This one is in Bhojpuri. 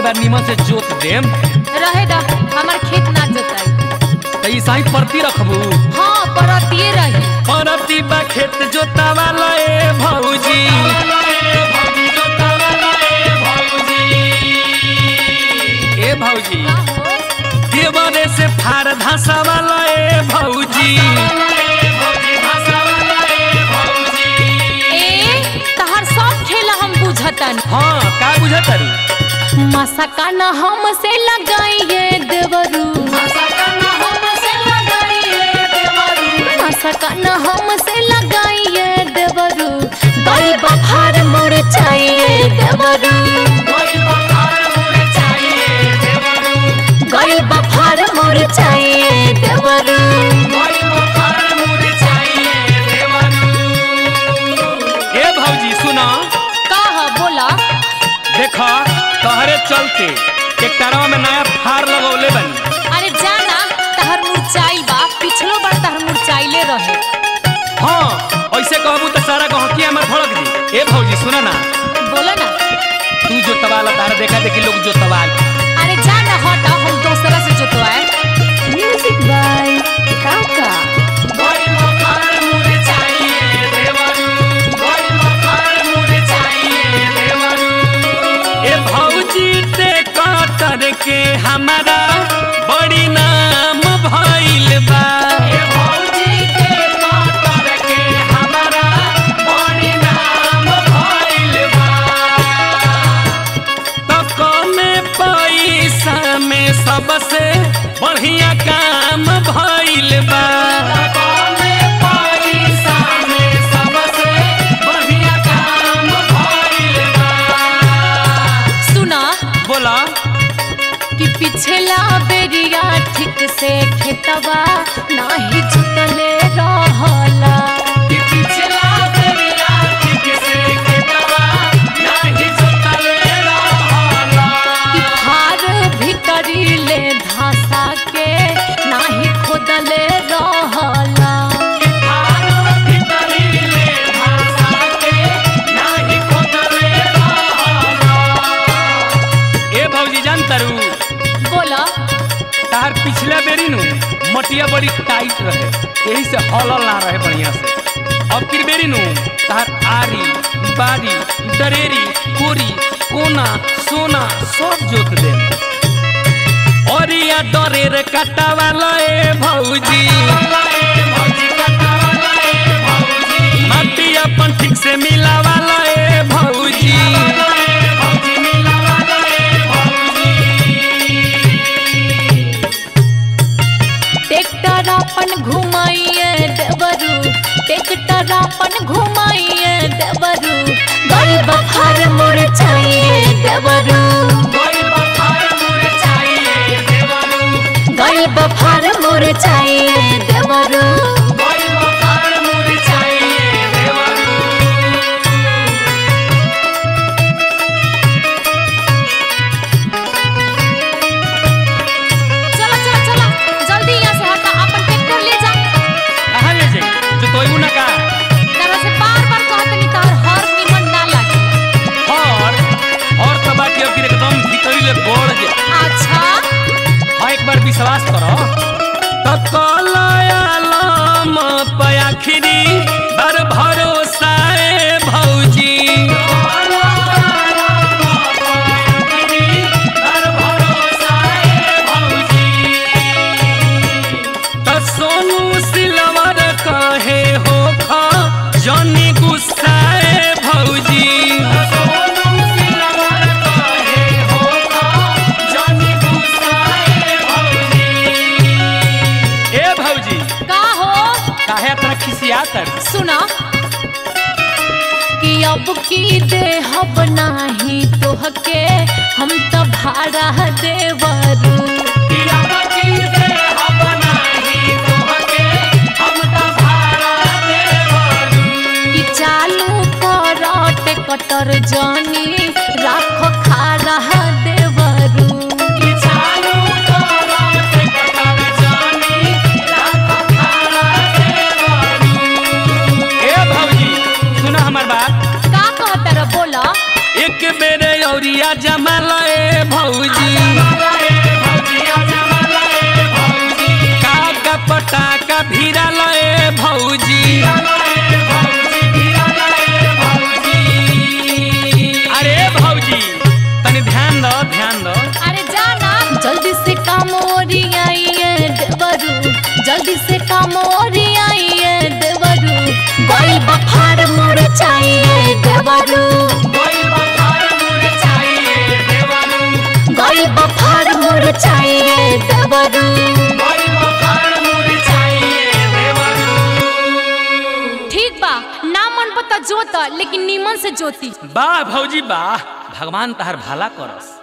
बार निमन से जोत देम रहे दा हमार खेत ना जोताई तो ई साई परती रखबू हाँ परतिए रही परती बा खेत जोता वाला ए भौजी ए भौजी का हो देवरे से फार धासा वाला ए भौजी ए तहार सब खेला हम बुझतन हाँ का बुझत तारू मसका न हमसे लगाइए देवरू मसका न हमसे लगाइए देवरू गई बफार मोर चाहिए देवरू गई बफार मोर चाहिए देवरू ए भौजी सुना का ह बोला देखा तहरे चलते ट्रैक्टरवा में नया फार लगौले बनी अरे जाना तहर मुरचाइल बा पिछलो बार तहर मुरचाइले रहे हाँ ऐसे कहबू तो सारा गहकी हमर भड़क दी ए भौजी सुना ना बोला ना तू जो तवाल तारा देखा देखी लोग जो तवाल अरे जाना हटा हम दूसरा से जोतवाए म्यूजिक बाय काका ए भौजी ते कतर के हमारा बड़ी नाम भइल बा ए भौजी ते कतर के हमारा बड़ी नाम भइल बा तो कमे पैसा में सबसे बढ़िया काम भइल बा कमे पैसा में सबसे बढ़िया काम भइल बा सुना बोला कि पिछला बेरिया ठीक से खेतवा नाही जुतले रहला कि पिछला बेरिया ठीक से खेतवा नाही जोतले रहला कि फार भीतरी ले धासा के नाही खोदले रहला कि थारो भीतरी ले भाषा के नाही खोदले रहला ए भौजी जान तारू बोला तार पिछला बेरी नु मटिया बड़ी टाइट रहे यही से हलल ना रहे बढ़िया से अब की बेरी नु तार आरी बारी दरेरी कोरी कोना सोना सब जोत दे औरिया डरेर काटा वाला ए भौजी माटी अपन ठीक से मिला वाला ए भौजी ट्रैक्टर अपन घुमाइए देवरू ट्रैक्टर अपन घुमाइए देवरू गई बखार मोर चाहिए देवरू गई बखार मोर चाहिए देवरू चला चला चला जल्दी यहाँ से हटा अपन ट्रैक्टर ले जा कहाँ ले जाई जो तोयबू ना का तरह से बार बार कहत नहीं तार हर निमन ना लागे और और तो बाकी अब कि एकदम भीतरी ले गोड़ जे अच्छा हाँ एक बार विश्वास करो तो कलायालम पयाखिरी बर भरोसा ए भौजी तो सोनू सिलवर कहे हो खा जनी गुस्सा ए भौजी ए भौजी का हो काहे इतना खिसियात है सुना कि अब की देहब नाही तोहके हम त भाड़ा देवरू कि चालू करट कटर जानी राख खाड़ा देवरू ए भौजी सुना हमार बात का कहतर बोला एक बेरे औरिया जमाला ए भौजी चाहिए देवरू गई बफार मुर चाहिए देवरू ठीक बा ना मन पता जोत लेकिन नीमन से जोती वाह भौजी वाह भगवान तहार भला करस